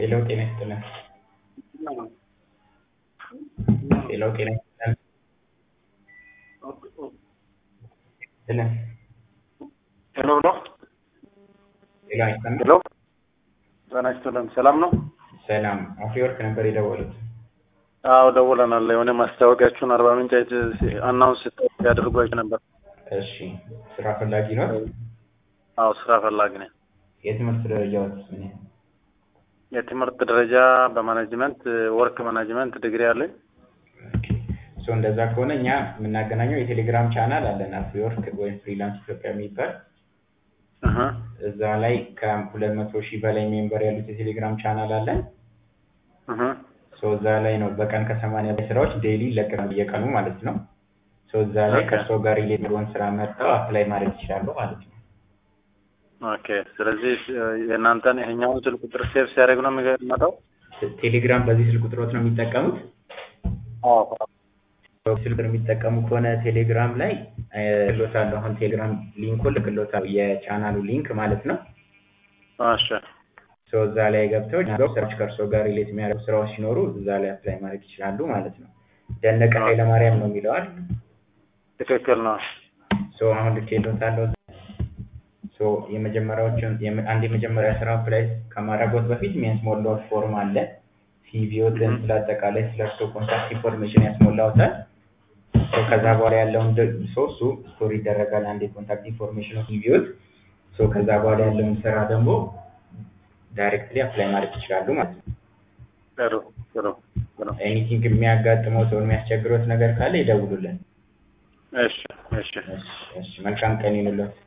ሄሎ ጤና ይስጥልን። ሄሎ ጤና ይስጥልን። ይስጥልን። ሄሎ ብሎ ሄሎ አይሰማም? ሄሎ ጤና ይስጥልን። ሰላም ነው? ሰላም አፍሪወርክ ነበር የደወሉት። አዎ ደውለናል። የሆነ ማስታወቂያችሁን አርባ ምንጭ አናውንስ ያደርጓችሁ ነበር። እሺ ስራ ፈላጊ ነው? አዎ ስራ ፈላጊ ነኝ። የትምህርት ደረጃዎች ምን ያህል? የትምህርት ደረጃ በማኔጅመንት ወርክ ማኔጅመንት ዲግሪ አለኝ። ሶ እንደዛ ከሆነ እኛ የምናገናኘው የቴሌግራም ቻናል አለን አፍሪወርክ ወይም ፍሪላንስ ኢትዮጵያ የሚባል እህ እዛ ላይ ከሁለት መቶ ሺህ በላይ ሜምበር ያሉት የቴሌግራም ቻናል አለን። እህ ሶ እዛ ላይ ነው በቀን ከሰማንያ በላይ ስራዎች ዴይሊ ይለቀቃሉ በየቀኑ ማለት ነው። ሶ እዛ ላይ ኦኬ። ከእርስዎ ጋር ሪሌት የሚሆን ስራ መርጠው አፕላይ ማድረግ ይችላሉ ማለት ነው። ኦኬ። ስለዚህ የእናንተን ይሄኛውን ስልክ ቁጥር ሴቭ ሲያደርግ ነው የሚመጣው? ቴሌግራም በዚህ ስልክ ቁጥሮት ነው የሚጠቀሙት? አዎ። ስልክ ቁጥር የሚጠቀሙ ከሆነ ቴሌግራም ላይ ልክሎታለሁ። አሁን ቴሌግራም ሊንኩን ልክሎታለሁ፣ የቻናሉ ሊንክ ማለት ነው። እሺ። ሶ እዛ ላይ ገብተው ገብተው ስራዎች ከእርስዎ ጋር ሪሌት የሚያደርጉ ስራዎች ሲኖሩ እዛ ላይ አፕላይ ማድረግ ይችላሉ ማለት ነው። ደነቀ ኃይለማርያም ነው የሚለዋል። ትክክል ነው። ሶ አሁን ልኬሎታለሁ። ሶ የመጀመሪያዎቹን የመ- አንድ የመጀመሪያ ስራ አፕላይ ከማድረጎት በፊት የሚያስሞላው ፎርም አለ። ሲቪዎትን ስለ አጠቃላይ ስለ እርስዎ ኮንታክት ኢንፎርሜሽን ያስሞላውታል። ሶ ከዛ በኋላ ያለውን ደ- ሶ እሱ ስቶሪ ይደረጋል። አንድ የኮንታክት ኢንፎርሜሽን ሲቪዎት ሶ ከዛ በኋላ ያለውን ስራ ደግሞ ዳይሬክትሊ አፕላይ ማድረግ ይችላሉ ማለት ነው። ጥሩ ጥሩ ጥሩ። ኤኒቲንግ የሚያጋጥመው ሰው የሚያስቸግሮት ነገር ካለ ይደውሉልን። እሺ እሺ። እሺ፣ እሺ። መልካም ቀን ይሁንልዎት።